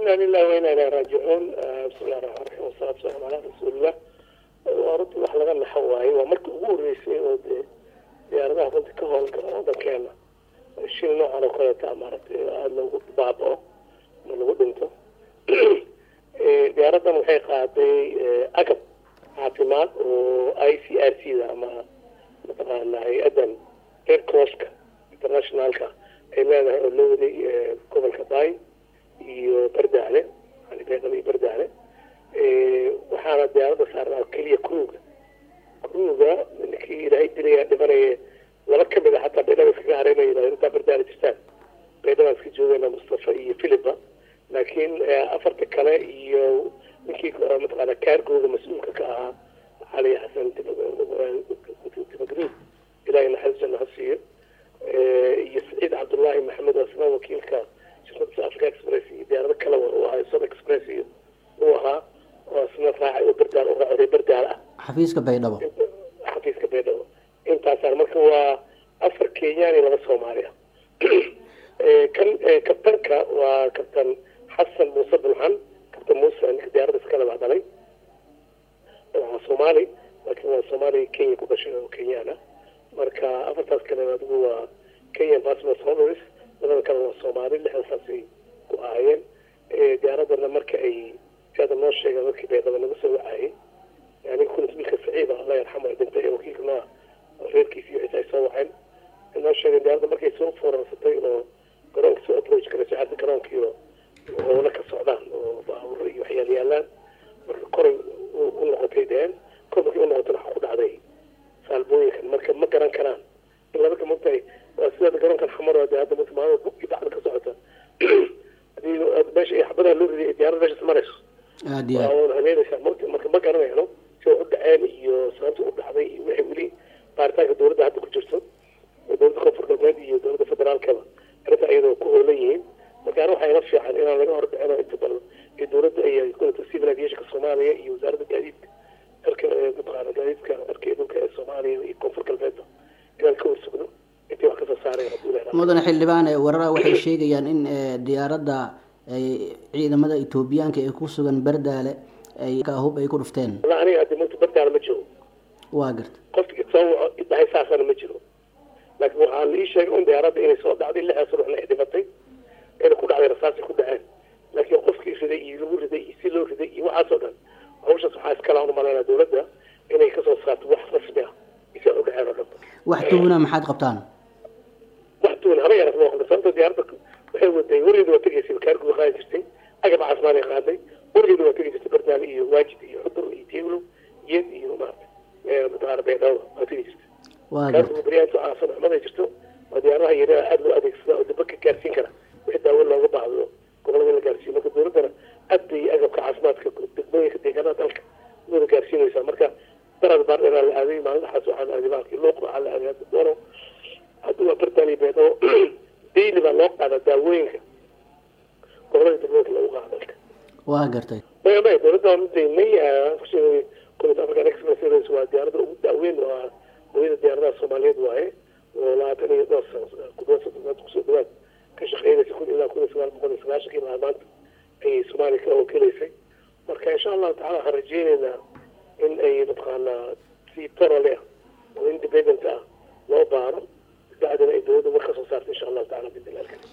ina lilahi wa ina ilahi raajicuun bismillahi raxmaan raxiim wasalaatu wasalaamu calaa rasuulillah waa runtii wax laga naxo waaye waa markii ugu horreysay oo dee diyaaradaha runtii ka howlgala waddankeena shil noocan oo kaleeta maaragtay aada loogu baabao ma lagu dhinto diyaaraddan waxay qaaday agab caafimaad oo i c r c da ama mataqaana hay-addan red crosska internationalka ay leedahay oo loo waday gobolka bay iyo bardaale beedhaba iyo bardaale waxaana diyaaradda saarnaa keliya kruga kruga ninkii ilaahay dilaya dhimanaya laba kamid a xataa beedhaba iskaga hareynaya yidhahdo intaa bardaale jirtaan beedhaba iska joogayna mustafa iyo philipa laakiin afarta kale iyo ninkii mataqaana kaargooda mas-uulka ka ahaa cali xasan timagriid ilahay naxariis janna ha siiyo iyo saciid cabdullaahi maxamed oo isna wakiilka shirkada africa express iyo diyaarado kale uu ahaa sob express iyo uu ahaa oo isna raacay oo bardaal oo raacday bardaal ah xafiiska baydhabo xafiiska baydhabo intaasaan marka waa afar kenyaan iyo laba soomaali ah kan kabtanka waa kabtan xasan muuse bulxan kabtan muuse ninka diyaaradda iskale baa dhalay waa soomaali laakiin waa soomaali kenya ku dhashay oo kenyaan ah marka afartaas kale adigu waa kenyan passport holders labada kale waa soomaali lixdasaasay ku ahaayeen diyaaradana marka ay siada noo sheega dadkii baydhaba naga soo wacayay yani kunis milka saciida allah yarxamo ay dhintay ee wakiilka nooa reerkiisa iyo ciise ay soo waceen noo sheegeen diyaaradda markay soo foorarsatay oo garoonka soo approach garayso hadda garoonkiio howlo ka socdaan oo baaburo iyo waxyaal yaalaan marka koray u noqotay deen kor markay u noqotana waxa ku dhacday saalbooyinkan marka ma garan karaan in laba kamogtahay waa sidaada garoonkan xamar de hadda marka maalada bug iyo bacda ka socota hadii meesha ay xabadaha loo riday diyarada meeshas marayso aad iyo aad waa habeynaysaa mota marka ma garanayno si wax u dhaceen iyo sababta u dhacday iyo waxay weli baaritaanka dowladda hadda ku jirto dowladda koonfur galbeed iyo dowladda federaalkaba arrinta iyadoo ku hoolan yihiin marka ana waxaa ila fiican inaan laga hor dhicino inta badan iyo dowladda iyo kulata civil aviationka soomaaliya iyo wasaaradda gaadiidka erka mataqaana gaadiidka erka iyo dhulka ee soomaaliya iyo koonfur galbeedba inaan ka warsugno intii wax kasoo saaray hadduu leedahay mudane xildhibaan warara waxay sheegayaan in diyaaradda ay ciidamada etoobiyaanka ee ku sugan bardaale ay hub ay ku dhufteen walla aniga haddi mata bardaala ma jiro waa garta qofki soo waco idhahay saasana ma jiro laakiin waxaa la ii sheegay un diyaaradda inay soo dhacday lixdaas ruuxna ay dhimatay ayna ku dhacday rasaasay ku dhaceen laakiin qofkii riday iyo lagu riday iyo si loo riday iyo waxaasoo dhan hawshaas waxaa iskala u malaynaa dowladda inay kasoo saarto wax rasmi ah isa u dhaceen oo dhan wax tuhuna maxaad qabtaan wax tuun haba yaras ma noqon sababta diyaaradda waxay waday weligeeda waa tegaysay kaarguba qaadi jirtay agab caafimaad ay qaaday weligeeda waa tegi jirtay bardaale iyo waajid iyo xudur iyo tieglo iyad iyo maarata mataqaana baydhabo waa tegi jirtay waa garta kaarguba baryaanto caasan xumad ay jirto waa diyaaradaha yaryara aada loo adeegsada oo daba ka gaarsiin kara wixii daawo looga baahdo gobolada in la gaarsiiyo marka dowladdana aad bay agabka caafimaadka degmooyinka deegaanada dalka wada gaarsiinaysaa marka darad baar dheeraa la aaday maalmahaas waxaa la aaday baalkii luuq waxaa la aaday hadda doono hadda waa bardaali beedhabo daily baa loo qaadaa daawooyinka gobolada degmooyinka lagu qaada dalka waa gartay maya maya dowladda waa midaynay kulata african express airways waa diyaaradda ugu daaweyn waa hooyada diyaaradaha soomaaliyeed waaye oo labaatan iyo dhowr sano ku dhawaad soddon kusoo dhawaad ka shaqeynaysa kun ilaa kun iyo sagaal boqol iyo sagaashankii ilaa maanta ayay soomaaliya ka wakilaysay marka insha allahu tacala waxaan rajeynaynaa in ay mataqaanaa si torole ah oo independent ah loo baaro bacdina ay dowladda war ka soo saarto insha allahu tacala bidilaalka